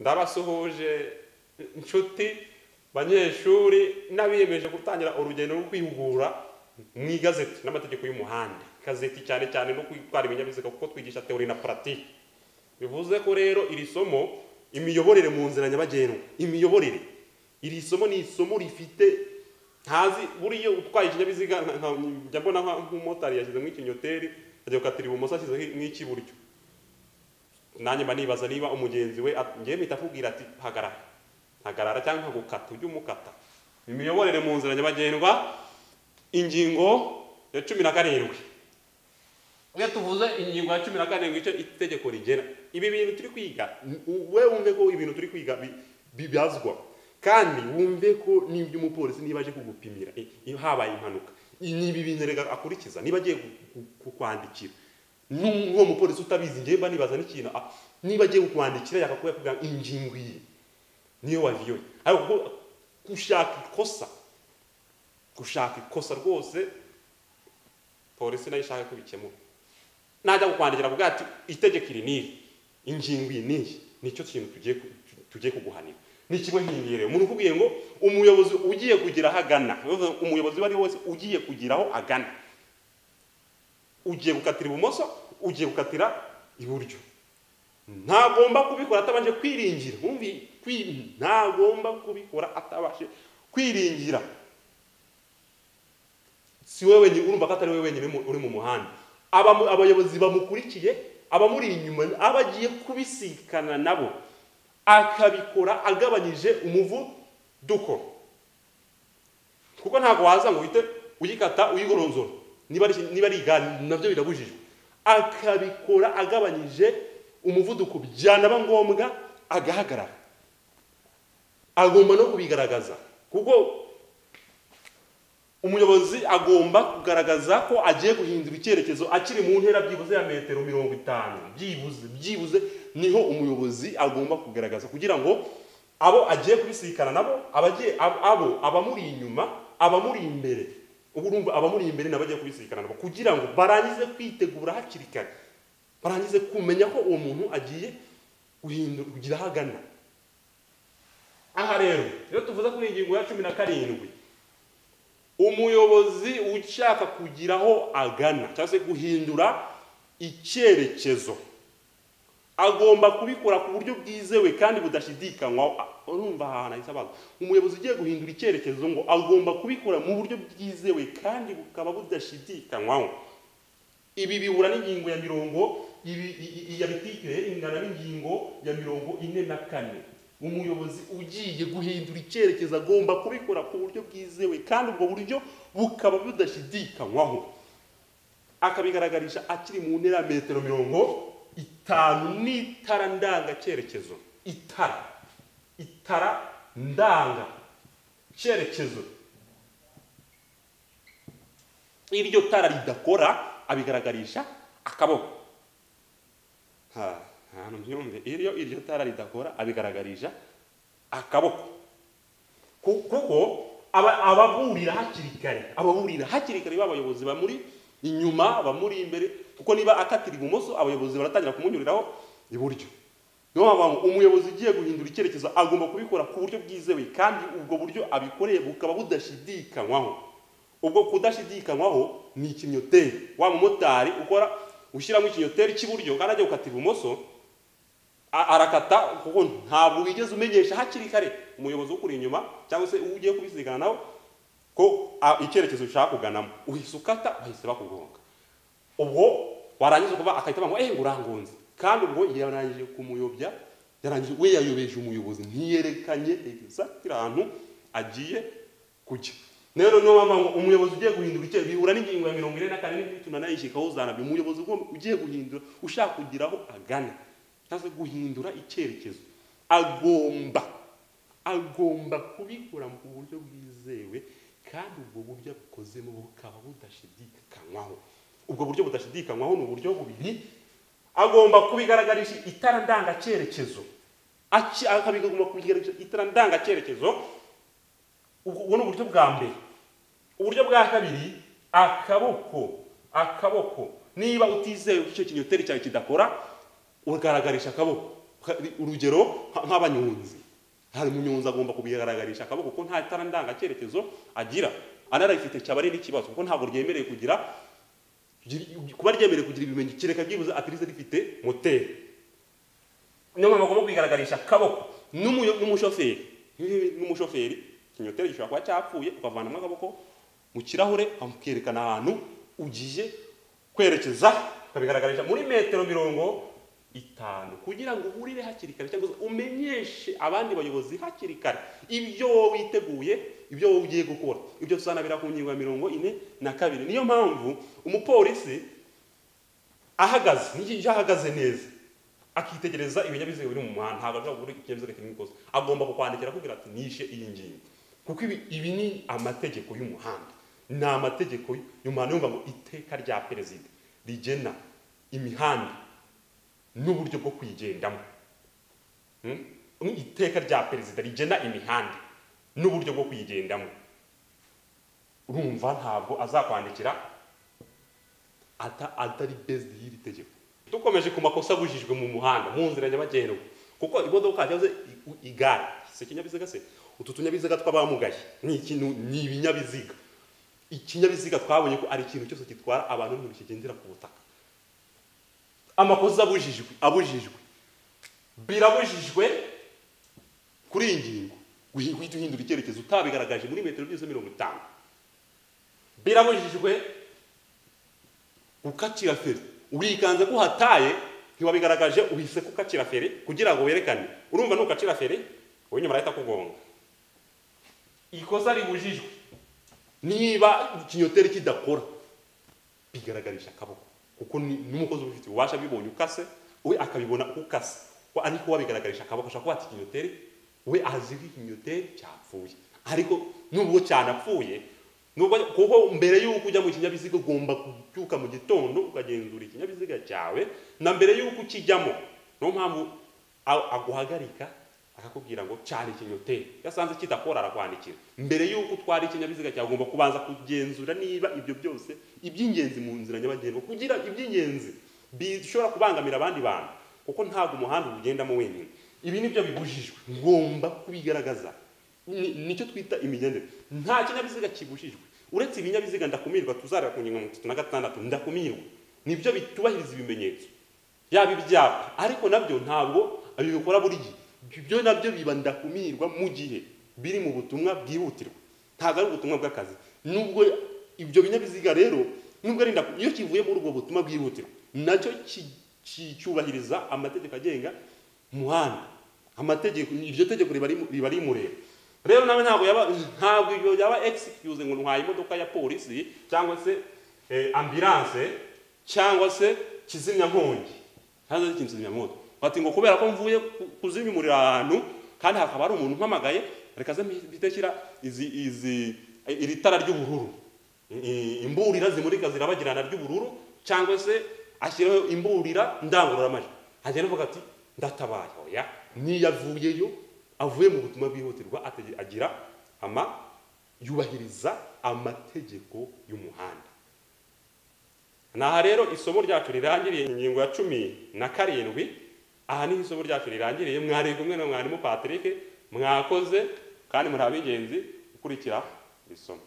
ndabasuhuje inshuti banyeshuri n'abiyemeje gutangira urugendo rwo kwihugura mu igazeti n'amategeko y'umuhanda ikazeti cyane cyane no gutwara ibinyabiziga kuko twigisha teori na paratike bivuze ko rero iri somo imiyoborere mu nzira nyabagendwa imiyoborere iri somo ni isomo rifite ntazi buriya utwaye ikinyabiziga njya mbona nk'umumotari yashyizemo ikinyoteri ajya gukatira ibumoso ashyizeho n'icy'iburyo nanjye mba nibaza niba umugenzi we ngewe mpita akubwira ati hagarara hagarara cyangwa gukata ujye umukata imiyoborere mu nzira nyabagendwa ingingo ya cumi na karindwi iyo tuvuze ingingo ya cumi na karindwi icyo itegeko rigena ibi bintu turi kwiga we wumve ko ibintu turi kwiga bibazwa kandi wumve ko n'ibyo umupolisi niba aje kugupimira iyo habaye impanuka ni ibi bintu reka akurikiza niba agiye kukwandikira n'uwo mupolisi utabizi ngewe mba nibaza n'ikintu niba agiye kukwandikira yakakuba yakubwira ingingo iyi niyo waviyoye ariko gushaka ikosa gushaka ikosa rwose polisi nayo ishaka kubikemura najya kukwandikira avuga ati itegeko iri niri ingingo iyi n'iyi nicyo kintu tugiye kuguhanira ni ikigo nk'ingerere umuntu ukubwiye ngo umuyobozi ugiye kugira aho agana umuyobozi uwo ari we wese ugiye kugira aho agana ugiye gukatira ibumoso ugiye gukatira iburyo ntagomba kubikora atabanje kwiringira ntagomba kubikora atabashe kwiringira si we wenyine urumva ko atari we wenyine uri mu muhanda abayobozi bamukurikiye abamuri inyuma abagiye kubisikana nabo akabikora agabanyije umuvuduko kuko ntabwo waza ngo uhite uyikata uyigoronzora niba ari igare nabyo birabujijwe akabikora agabanyije umuvuduko byanaba ngombwa agahagarara agomba no kubigaragaza kuko umuyobozi agomba kugaragaza ko agiye guhindura icyerekezo akiri mu ntera byibuze ya metero mirongo itanu byibuze byibuze niho umuyobozi agomba kugaragaza kugira ngo abo agiye kubisikana nabo abagiye abo abamuri inyuma abamuri imbere ubu urumva abamuri imbere nabo agiye kubisikana nabo kugira ngo barangize kwitegura hakiri kare barangize kumenya ko uwo muntu agiye guhindura kugira aho agana aha rero iyo tuvuze kuri ingingo ya cumi na karindwi umuyobozi ushaka kugira aho agana cyangwa se guhindura icyerekezo agomba kubikora ku buryo bwizewe kandi budashidikanywaho urumva ahantu hahise abantu umuyobozi ugiye guhindura icyerekezo ngo agomba kubikora mu buryo bwizewe kandi bukaba budashidikanywaho ibi bihura n'ingingo ya mirongo ya bititire ingana n'ingingo ya mirongo ine na kane umuyobozi ugiye guhindura icyerekezo agomba kubikora ku buryo bwizewe kandi ubwo buryo bukaba budashidikanywaho akabigaragarisha akiri mu ntera metero mirongo itanu n'itara ndangacyerekezo itara itara ndanga cyerekezo iryo tara ridakora abigaragarisha akaboko ahantu byumve iyo iryo tara ridakora abigaragarisha akaboko kuko ababurira hakiri kare ababurira hakiri kare b'abayobozi bamuri inyuma bamuri imbere kuko niba akatira ibumoso abayobozi baratangira kumunyuriraho iburyo niyo mpamvu umuyobozi ugiye guhindura icyerekezo agomba kubikora ku buryo bwizewe kandi ubwo buryo abikoreye bukaba budashidikanywaho ubwo kudashidikanywaho ni ikinyoteri wa mumotari ukora ushyiramo ikinyoteri cy'iburyo kandi ajya gukata ibumoso arakata kuko ntabwo wigeze umenyesha hakiri kare umuyobozi ukuri inyuma cyangwa se ugiye kubisigana nawe ko icyerekezo ushaka kuganamo uhise ukata bahise bakugonga ubwo warangiza ukuba akahita bamuha ehe urangunze kandi ubwo yarangije kumuyobya yarangije we yayobeje umuyobozi ntiyerekanye egizagiti ahantu agiye kujya rero niyo mpamvu ngo umuyobozi ugiye guhindura icyo bihura n'ingingo ya mirongo ine na kane n'ibyo nanayishyikaho zanabyo umuyobozi ugiye guhindura ushaka kugira aho agana cyangwa se guhindura icyerekezo agomba agomba kubikora mu buryo bwizewe kandi ubwo buryo bukozemo bukaba budashidikanywaho ubwo buryo budashidikanywaho ni uburyo bubiri agomba kubigaragarisha itara ndangacyerekezo akabigomba kubigaragarisha itara ndangacyerekezo ubwo ni uburyo bwa mbere uburyo bwa kabiri akaboko akaboko niba utizeye icyo kinyoteri cyawe kidakora ugaragarisha akaboko urugero nk'abanyonzi hari umunyonzi agomba kubigaragarisha akaboko ko nta tara ndangacyerekezo agira anarayifite cyaba ari n'ikibazo kuko ntabwo ryemerewe kugira kuba ryemerewe kugira ibimenyetso kereka byibuze atirize rifite moteri niyo mpamvu agomba kubigaragarisha akaboko n'umuyo- n'umushoferi n'umushoferi ikinyoteri gishobora kuba cyapfuye ukavanamo akaboko mu kirahure ukerekana ahantu ugiye kwerekeza ukabigaragarisha muri metero mirongo itanu kugira ngo uhurire hakiri kare cyangwa se umenyeshe abandi bayobozi hakiri kare ibyo wowe witeguye ibyo wowe ugiye gukora ibyo tusanabira ku ngingo ya mirongo ine na kabiri niyo mpamvu umupolisi ahagaze n'igihe iyo ahagaze neza akitegereza ibinyabiziga biri mu muhanda ntabwo ashobora kubura ikinyabiziga kirimo ikosa agomba kukwandikira akubwira ati nishe iyi ngingo kuko ibi, ibi ni amategeko y'umuhanda ni amategeko y'umuhanda yumva ngo iteka rya perezida rigena imihanda n'uburyo bwo kuyigendamo Hmm? Ni iteka rya perezida rigena imihanda n'uburyo bwo kuyigendamo urumva ntabwo azakwandikira ata atari based y'iri tegeko dukomeje ku makosa abujijwe mu muhanda mu nzira nyabagendwa kuko imodoka cyangwa se i- u- igare si ikinyabiziga se utu tunyabiziga tw'abamugaye ni ikintu ni ibinyabiziga ikinyabiziga twabonye ko ari ikintu cyose gitwara abantu n'ibintu kigendera ku butaka amakosa abujijwe abujijwe birabujijwe kuri iyi ngingo guhi- guhita uhindura icyerekezo utabigaragaje muri metero byose mirongo itanu birabujijwe gukacira feri urikanze ko uhataye ntiwabigaragaje uhise gukacira feri kugira ngo werekane urumva nukacira feri wowe nyuma arahita akugonga ikosa ribujijwe niba ikinyoteri kidakora bigaragarisha akaboko kuko ni- n'umukozi ubifitiye ububasha bibonye ukase we akabibona uko ukase Wa- ariko wabigaragarisha akaboko ashobora kuba ati ikinyoteri we azi ko ikinyoteri cyapfuye ariko nubwo cyanapfuye nubwo kuko mbere y'uko ujya mu kinyabiziga ugomba kubyuka mu gitondo ukagenzura ikinyabiziga cyawe na mbere y'uko ukijyamo niyo mpamvu a- aguhagarika akakubwira ngo cyane ikinyoteri iyo asanze kidakora arakwandikira mbere y'uko utwara ikinyabiziga cyawe ugomba kubanza kugenzura niba ibyo byose iby'ingenzi mu nzira nyabagendwa kugira iby'ingenzi bishobora kubangamira abandi bantu kuko ntabwo umuhanda uwugendamo wenyine ibi nibyo bibujijwe ngomba kubigaragaza Ni- nicyo twita imigendere nta kinyabiziga kibujijwe uretse ibinyabiziga ndakumirwa tuzarira ku ngingo ya mirongo itatu na gatandatu ndakumirwa nibyo bitubahiriza ibimenyetso yaba ibyapa ariko nabyo ntabwo abikora buri gihe ibyo nabyo biba ndakumirwa mu gihe biri mu butumwa bwihutirwa ntabwo ari ubutumwa bw'akazi nubwo ibyo binyabiziga rero nubwo ari ndaku- iyo kivuye muri ubwo butumwa bwihutirwa nacyo ki- ki- cyubahiriza amategeko agenga umuhanda amategeko iryo tegeko riba rimu- riba rimureba rero nawe ntabwo yaba ntabwo ibyo yaba excuse ngo ntwaye imodoka ya polisi cyangwa se eh, ambulance cyangwa se kizimya nkongi hanze ikintu kizimya mwoto bati ngo kubera ko mvuye ku- kuzimya umuriro ahantu kandi hakaba hari umuntu umpamagaye reka ze mpite shyira izi izi iri tara ry'ubururu I- i- imburira zimurika zirabagirana ry'ubururu cyangwa se ashyiraho imburira ndangururamajwi hagenda avuga ati ndatabaye oya niyavuyeyo avuye mu butumwa bwihutirwa atege- agira ama yubahiriza amategeko y'umuhanda aha rero isomo ryacu rirangiriye ingingo ya cumi na karindwi aha niho isomo ryacu rirangiriye mwari kumwe na mwarimu patrick mwakoze kandi muri ab'ingenzi gukurikira iri somo